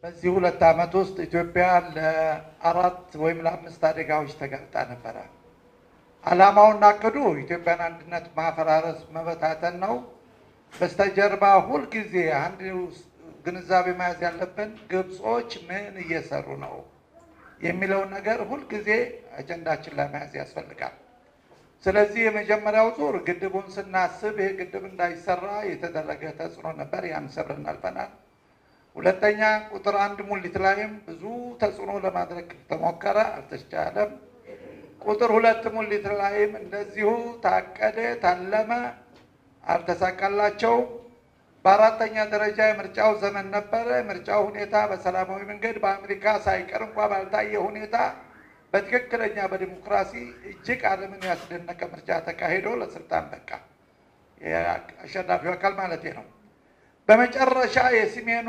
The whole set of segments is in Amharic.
በዚህ ሁለት ዓመት ውስጥ ኢትዮጵያ ለአራት ወይም ለአምስት አደጋዎች ተጋልጣ ነበረ። ዓላማውና እቅዱ ኢትዮጵያን አንድነት ማፈራረስ፣ መበታተን ነው። በስተጀርባ ሁልጊዜ አንድ ግንዛቤ መያዝ ያለብን ግብጾች ምን እየሰሩ ነው የሚለውን ነገር ሁልጊዜ አጀንዳችን ላይ መያዝ ያስፈልጋል። ስለዚህ የመጀመሪያው ዙር ግድቡን ስናስብ ይህ ግድብ እንዳይሰራ የተደረገ ተጽዕኖ ነበር። ያን ሰብረን አልፈናል። ሁለተኛ ቁጥር አንድ ሙሊት ላይም ብዙ ተጽዕኖ ለማድረግ ተሞከረ፣ አልተቻለም። ቁጥር ሁለት ሙሊት ላይም እንደዚሁ ታቀደ፣ ታለመ፣ አልተሳካላቸውም። በአራተኛ ደረጃ የምርጫው ዘመን ነበረ። የምርጫው ሁኔታ በሰላማዊ መንገድ በአሜሪካ ሳይቀር እንኳ ባልታየ ሁኔታ በትክክለኛ በዲሞክራሲ እጅግ ዓለምን ያስደነቀ ምርጫ ተካሂዶ ለስልጣን በቃ አሸናፊው አካል ማለት ነው። በመጨረሻ የሰሜኑ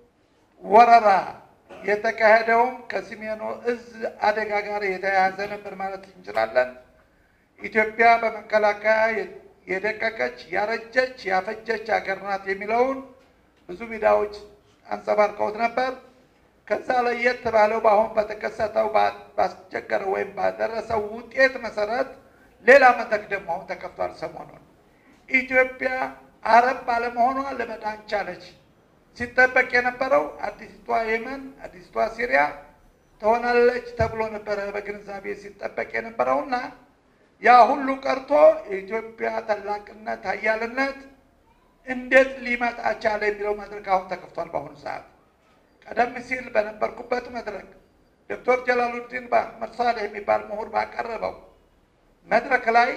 ወረራ የተካሄደውም ከሰሜኑ እዝ አደጋ ጋር የተያያዘ ነበር ማለት እንችላለን። ኢትዮጵያ በመከላከያ የደቀቀች ያረጀች ያፈጀች ሀገር ናት የሚለውን ብዙ ሚዲያዎች አንጸባርቀውት ነበር። ከዛ ለየት ባለው በአሁን በተከሰተው ባስቸገረው ወይም ባደረሰው ውጤት መሰረት ሌላ መድረክ ደግሞ አሁን ተከፍቷል። ሰሞኑን ኢትዮጵያ አረብ ባለመሆኗ ለመዳን ቻለች። ሲጠበቅ የነበረው አዲስቷ የመን፣ አዲስቷ ሲሪያ ትሆናለች ተብሎ ነበረ በግንዛቤ ሲጠበቅ የነበረውና ያ ሁሉ ቀርቶ የኢትዮጵያ ታላቅነት ኃያልነት እንዴት ሊመጣ ቻለ የሚለው መድረክ አሁን ተከፍቷል በአሁኑ ሰዓት። ቀደም ሲል በነበርኩበት መድረክ ዶክተር ጀላሉዲን በአህመድ ሳሌህ የሚባል ምሁር ባቀረበው መድረክ ላይ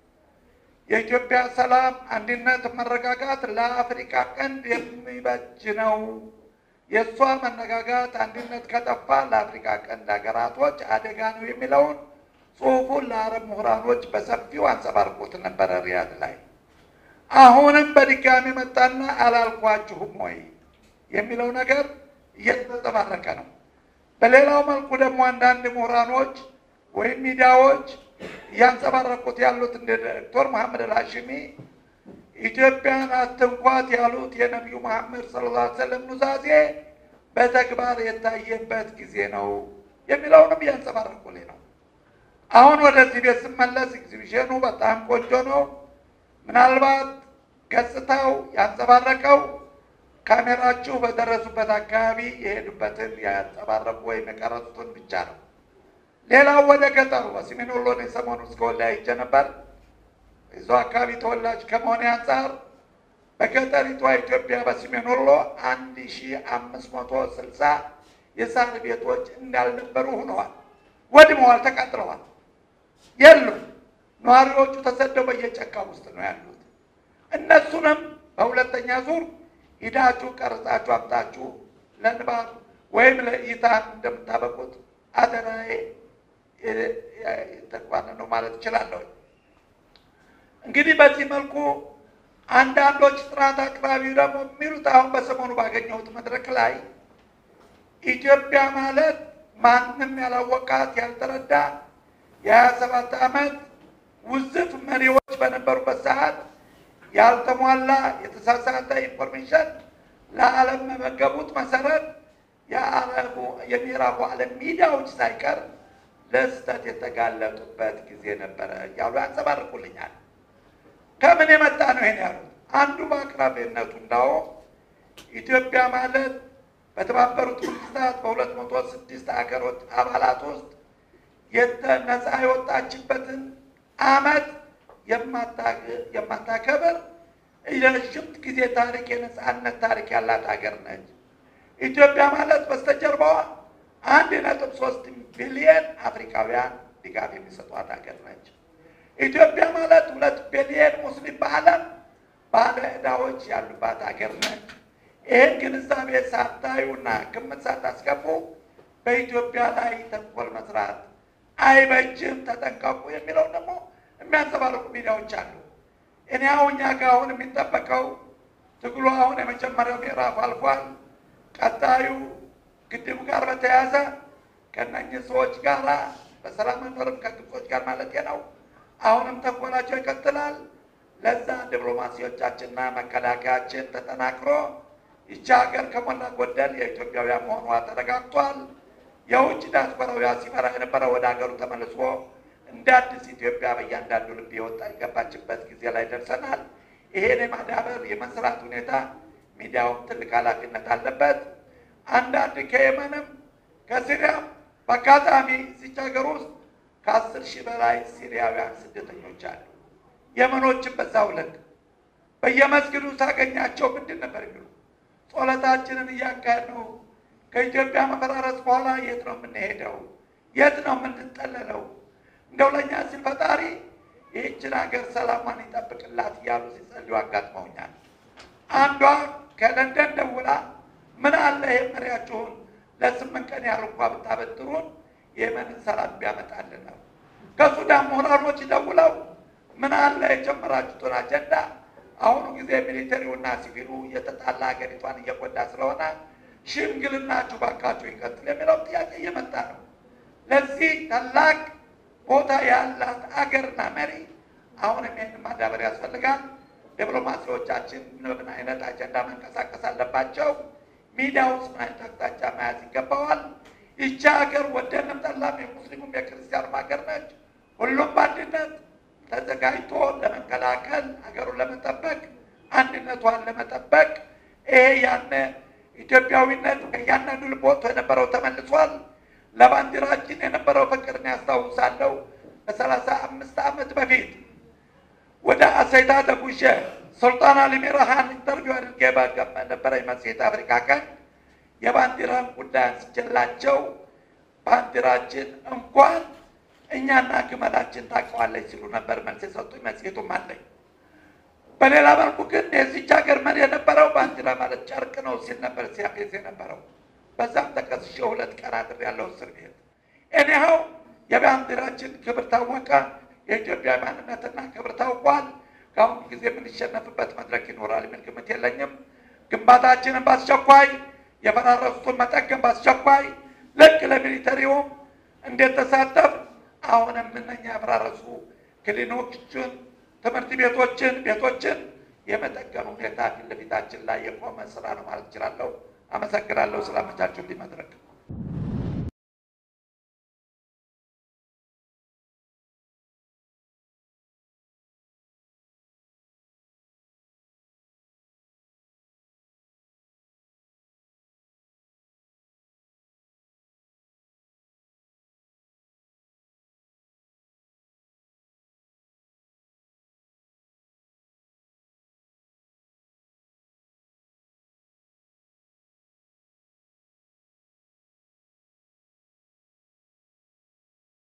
የኢትዮጵያ ሰላም፣ አንድነት፣ መረጋጋት ለአፍሪካ ቀንድ የሚበጅ ነው። የእሷ መነጋጋት፣ አንድነት ከጠፋ ለአፍሪካ ቀንድ ሀገራቶች አደጋ ነው የሚለውን ጽሑፉን ለአረብ ምሁራኖች በሰፊው አንጸባርቆት ነበረ ሪያድ ላይ። አሁንም በድጋሚ መጣና አላልኳችሁም ወይ የሚለው ነገር እየተንጸባረቀ ነው። በሌላው መልኩ ደግሞ አንዳንድ ምሁራኖች ወይም ሚዲያዎች እያንጸባረቁት ያሉት እንደ ዶክተር መሐመድ አልሃሽሚ ኢትዮጵያን አትንኳት ያሉት የነቢዩ መሐመድ ሰለላሁ ዐለይሂ ወሰለም ኑዛዜ በተግባር የታየበት ጊዜ ነው የሚለውንም እያንጸባረቁልኝ ነው። አሁን ወደዚህ ቤት ስመለስ ኤግዚቢሽኑ በጣም ቆንጆ ነው። ምናልባት ገጽታው ያንጸባረቀው ካሜራችሁ በደረሱበት አካባቢ የሄዱበትን ያንጸባረቁ ወይም የቀረጹትን ብቻ ነው። ሌላው ወደ ገጠሩ በሰሜን ወሎ ነው የሰሞኑ እስከ ወልዲያ ሄጄ ነበር። እዛው አካባቢ ተወላጅ ከመሆኔ አንጻር በገጠሪቷ ኢትዮጵያ በሰሜን ወሎ አንድ ሺ አምስት መቶ ስልሳ የሳር ቤቶች እንዳልነበሩ ሆነዋል፣ ወድመዋል፣ ተቃጥለዋል፣ የሉም። ነዋሪዎቹ ተሰደው በየጨካ ውስጥ ነው ያሉት። እነሱንም በሁለተኛ ዙር ሂዳችሁ ቀርጻችሁ አምጣችሁ ለንባብ ወይም ለእይታ እንደምታበቁት አደራዬ ተግባር ነው ማለት እችላለሁ። እንግዲህ በዚህ መልኩ አንዳንዶች ጥናት አቅራቢ ደግሞ የሚሉት አሁን በሰሞኑ ባገኘሁት መድረክ ላይ ኢትዮጵያ ማለት ማንም ያላወቃት ያልተረዳ የሀያ ሰባት ዓመት ውዝፍ መሪዎች በነበሩበት ሰዓት ያልተሟላ የተሳሳተ ኢንፎርሜሽን ለዓለም መመገቡት መሰረት የአረቡ የምዕራቡ ዓለም ሚዲያዎች ሳይቀር ለስህተት የተጋለጡበት ጊዜ ነበረ እያሉ ያንጸባርቁልኛል። ከምን የመጣ ነው ይሄን ያሉት? አንዱ በአቅራቢነቱ እንዳውም ኢትዮጵያ ማለት በተባበሩት መንግስታት በሁለት መቶ ስድስት ሀገሮች አባላት ውስጥ ነፃ የወጣችበትን ዓመት የማታከብር የረዥም ጊዜ ታሪክ የነፃነት ታሪክ ያላት ሀገር ነች። ኢትዮጵያ ማለት በስተጀርባዋ አንድ ነጥብ ሶስት ቢሊየን አፍሪካውያን ድጋፍ የሚሰጧት ሀገር ነች። ኢትዮጵያ ማለት ሁለት ቢሊየን ሙስሊም በዓለም ባለ ዕዳዎች ያሉባት ሀገር ነች። ይህን ግንዛቤ ሳታዩና ግምት ሳታስገቡ በኢትዮጵያ ላይ ተንኮል መስራት አይበጅም፣ ተጠንቀቁ የሚለው ደግሞ የሚያንጸባርቁ ሚዲያዎች አሉ። እኔ አሁን እኛ ጋር አሁን የሚጠበቀው ትግሉ አሁን የመጀመሪያው ምዕራፍ አልፏል። ቀጣዩ ግድቡ ጋር በተያያዘ ከእነኝህ ሰዎች ጋር በሰላም መኖርም ከግብጾች ጋር ማለት ነው። አሁንም ተንኮላቸው ይቀጥላል። ለዛ ዲፕሎማሲዎቻችንና መከላከያችን ተጠናክሮ ይቺ ሀገር ከሞላ ጎደል የኢትዮጵያውያን መሆኗ ተረጋግጧል። የውጭ ዲያስፖራው ሲመራ የነበረው ወደ ሀገሩ ተመልሶ እንደ አዲስ ኢትዮጵያ በእያንዳንዱ ልብ የወጣ የገባችበት ጊዜ ላይ ደርሰናል። ይሄን የማዳበር የመስራት ሁኔታ ሚዲያውም ትልቅ ኃላፊነት አለበት። አንዳንድ ከየመንም ከሲሪያም በአጋጣሚ እዚች ሀገር ውስጥ ከአስር ሺህ በላይ ሲሪያውያን ስደተኞች አሉ። የመኖችን በዛው ልክ በየመስጊዱ ሳገኛቸው ምንድን ነበር የሚሉ ጸሎታችንን እያካሄድ ነው። ከኢትዮጵያ መፈራረስ በኋላ የት ነው የምንሄደው? የት ነው የምንጠለለው? እንደው ለእኛ ሲል ፈጣሪ ይህችን ሀገር ሰላሟን ይጠብቅላት እያሉ ሲጸልዩ አጋጥመውኛል። አንዷ ከለንደን ደውላ ምን አለ ይህ መሪያችሁን ለስምንት ቀን ያህል እንኳ ብታበድሩን የመንን ሰላም ቢያመጣልን ነው። ከሱዳን ምሁራኖች ደውለው ምን አለ የጀመራችሁትን አጀንዳ አሁኑ ጊዜ ሚሊተሪውና ሲቪሉ እየተጣላ ሀገሪቷን እየጎዳ ስለሆነ ሽምግልናችሁ ባካችሁ ይቀጥል የሚለው ጥያቄ እየመጣ ነው። ለዚህ ታላቅ ቦታ ያላት አገርና መሪ አሁንም ይህን ማዳበር ያስፈልጋል። ዲፕሎማሲዎቻችን ምን አይነት አጀንዳ መንቀሳቀስ አለባቸው? ሚዲያ ውስጥ ምን አይነት አቅጣጫ መያዝ ይገባዋል? ይቺ ሀገር ወደንም ጠላም የሙስሊሙም የክርስቲያኑም ሀገር ነች። ሁሉም በአንድነት ተዘጋጅቶ ለመከላከል ሀገሩን ለመጠበቅ አንድነቷን ለመጠበቅ ይሄ ያነ ኢትዮጵያዊነት ከእያንዳንዱ ልብ ወጥቶ የነበረው ተመልሷል። ለባንዲራችን የነበረው ፍቅርን ያስታውሳለሁ። ከሰላሳ አምስት ዓመት በፊት ወደ አሰይታ ተጉዤ ሱልጣን አሊ ሚራሃን ኢንተርቪው አድርጌ በነበረኝ መጽሔት አፍሪካ ቀን የባንዲራን ጉዳይ አንስቼላቸው ባንዲራችን እንኳን እኛና ግመላችን ታውቀዋለች ሲሉ ነበር መልስ የሰጡኝ። መጽሔቱም አለኝ። በሌላ መልኩ ግን የዚች ሀገር መሪ የነበረው ባንዲራ ማለት ጨርቅ ነው ሲል ነበር ሲያፌዝ የነበረው። በዛም ተከስሼ ሁለት ቀን አድሬያለሁ እስር ቤት። እኒያው የባንዲራችን ክብር ታወቀ። የኢትዮጵያ ማንነትና ክብር ታውቋል። ከአሁኑ ጊዜ የምንሸነፍበት መድረክ ይኖራል የሚል ግምት የለኝም። ግንባታችንን በአስቸኳይ የፈራረሱትን መጠገን በአስቸኳይ ልክ ለሚሊተሪውም እንዴት ተሳተፍ አሁንም እነኛ የፈራረሱ ክሊኒኮችን፣ ትምህርት ቤቶችን፣ ቤቶችን የመጠገን ሁኔታ ፊት ለፊታችን ላይ የቆመ ስራ ነው ማለት እችላለሁ። አመሰግናለሁ ስላመቻችሁ እንዲህ መድረክ